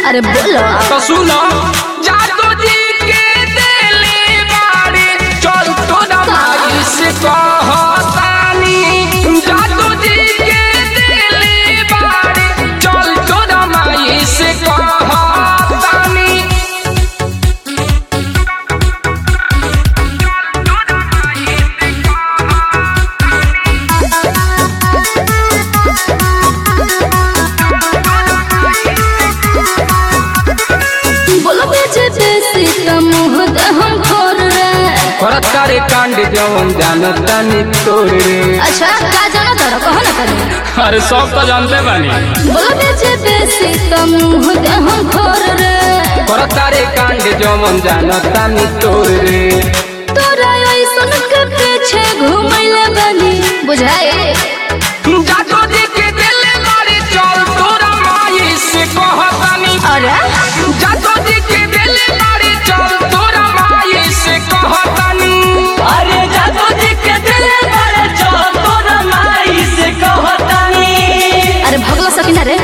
अरे बोलो तो सुनो जादू जी के दिले बारे चल तो दमाई से कहतानी जादू जी के दिले बारे चल तो दमाई से कहतानी बोलो बेचे बेसी त मुँह दे हम खोर रे करत करे कांड जवन जानतानी तोर रे अच्छा का जाना तोरा कहो ना करे अरे सब तो जानते बानी बोलो बेचे बेसी त मुँह दे हम खोर रे करत करे कांड जवन जानतानी तोर रे तोरा ऐसन के पीछे घूमैले बनी बुझाए जादू जी के दिले बारे चल तोरा माई से कहतानी अरे जादू जी के दिले बारे चल तोरा माई से कहतानी अरे जादू जी के दिले बड़े चल तोरा माई से कहतानी अरे भगला सकिना रे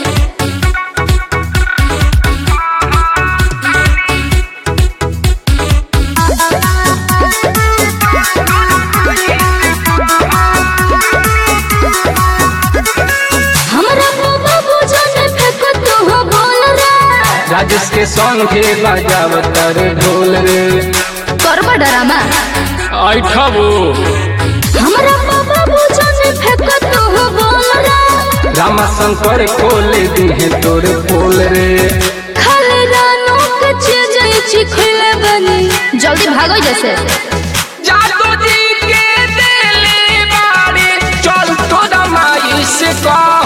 हमरा बाबा बुझने फेंको तू हो बोल रे राजेश के सॉन्ग के बजावत रे ढोल रे करबा डरामा ऐठबो हमरा बाबा बुझने फेंको तू हो बोल रे रामा शंकर खोले दिहे तोरे पोल रे खाली रानों के चीज चिखले बनी जल्दी भागो जैसे जादू जी के दिले बारे चल तो दमाई से कह